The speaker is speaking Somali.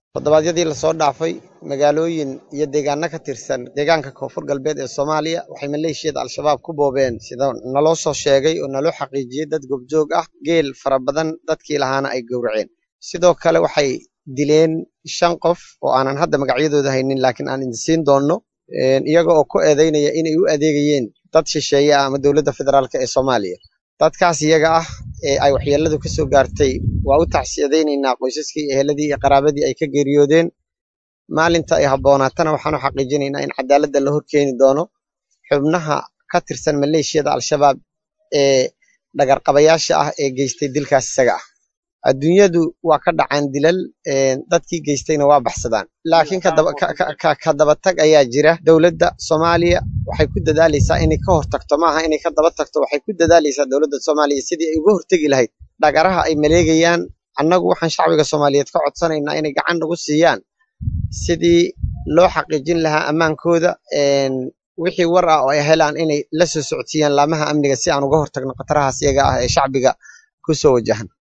toddobaadyadii lasoo dhaafay magaalooyin iyo deegaano ka tirsan deegaanka koonfur galbeed ee soomaaliya waxay maleeshiyada al-shabaab ku boobeen sida naloo soo sheegay oo naloo xaqiijiyey dad gobjoog ah geel fara badan dadkii lahaana ay gowraceen sidoo kale waxay dileen shan qof oo aanan hadda magacyadooda haynin laakiin aan idinsiin doonno iyaga oo ku eedeynaya inay u adeegayeen dad shisheeye ah ama dowladda federaalk ee soomaaliya dadkaas iyaga ah ee ay waxyeeladu ka soo gaartay waa u tacsiyadaynaynaa qoysaskii eheladii iyo qaraabadii ay ka geeriyoodeen maalinta ay habboonaatana waxaanu xaqiijinaynaa in cadaaladda la horkeeni doono xubnaha ka tirsan maleeshiyada al-shabaab ee dhagarqabayaasha ah ee geystay dilkaas isaga ah adduunyadu waa ka dhacaan dilal dadkii geystayna waa baxsadaan laakiin ka dabatag ayaa jira dowladda soomaaliya waxay ku dadaalaysaa inay ka hortagto maaha inay ka daba tagto waxay ku dadaalaysaa dowladda soomaaliya sidii ay uga hortegi lahayd dhagaraha ay maleegayaan annagu waxaan shacbiga soomaaliyeed ka codsanaynaa inay gacan nagu siiyaan sidii loo xaqiijin lahaa ammaankooda wixii war ah oo ay helaan inay la soo socodsiiyaan laamaha amniga si aan uga hortagno khatarahaas iyaga ah ee shacbiga ku soo wajahan